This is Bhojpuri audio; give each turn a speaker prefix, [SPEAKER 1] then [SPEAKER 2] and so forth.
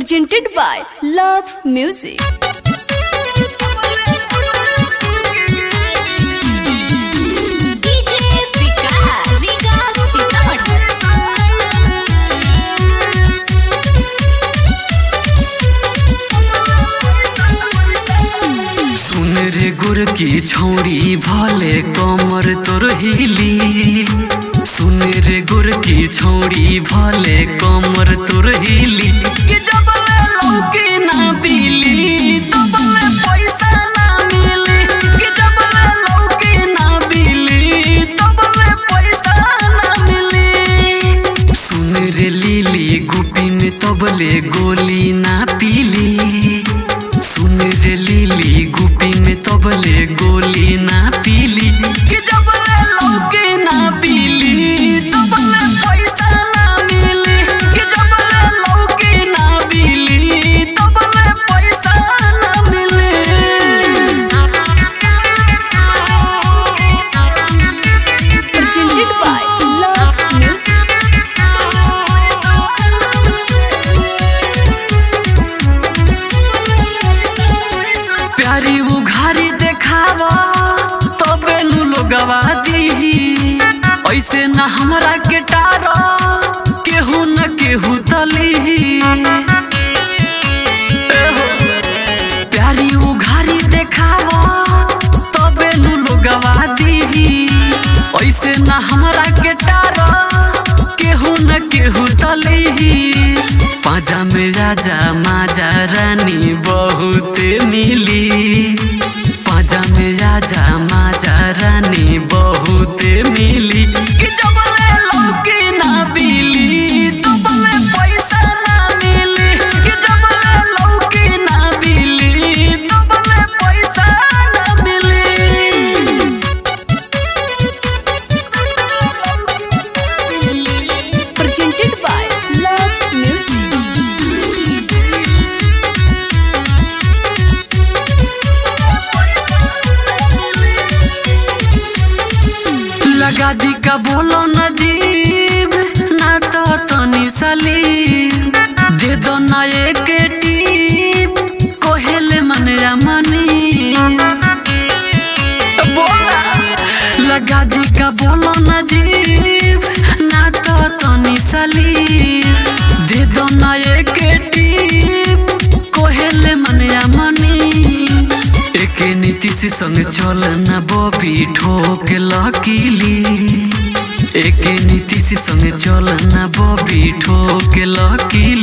[SPEAKER 1] presented by Love Music. DJ Vikas, Vikas
[SPEAKER 2] सुन रे गुर की छौरी भले कमर तोर हिली सुन रे गुर की छौरी भले कमर तोर हिली कि जबले लौकी ना बिली तबले पैसा ना मिली कि जबले लौकी ना बिली तबले पैसा ना मिली सुन रे लीली गुपी में तबले गोली ना पीली सुन रे लीली गुपी में तबले गोली ना पीली कि जबले लौकी ना पीली तबले पैसा ना मिली कि जबले लौकी ना पीली तबले पैसा ना मिली
[SPEAKER 1] presented by Love Music.
[SPEAKER 2] प्यारी उघारी देखावा तबे नु लोगवा दीही ऐसे ना हमरा के टारो केहू न केहू तलीही एहो, प्यारी उघारी देखावा तबे नु लोगवा दीही ऐसे ना हमरा के टारो केहू न केहू तलीही पाजा में राजा माजा रानी बहुत मिली पाजा में राजा माजा रानी बहुत मिली कि जबले लौकी ना बिली तबले पैसा ना मिली कि जबले लौकी ना बिली तबले पैसा ना मिली
[SPEAKER 1] Presented by Love Music.
[SPEAKER 2] लगा दी का बोलो नजीब ना तो तनी सलीम दे दो ना एक टीप कोहेले मनया मनी बोला लगा दी का बोलो नजीब ना तो तनी सलीम दे दो ना एक टीप कोहेले मनया मनी एके नीतीश संग चल न बबी ठोक लकीली एके नीतीश संग चल न बबी ठोक लकीली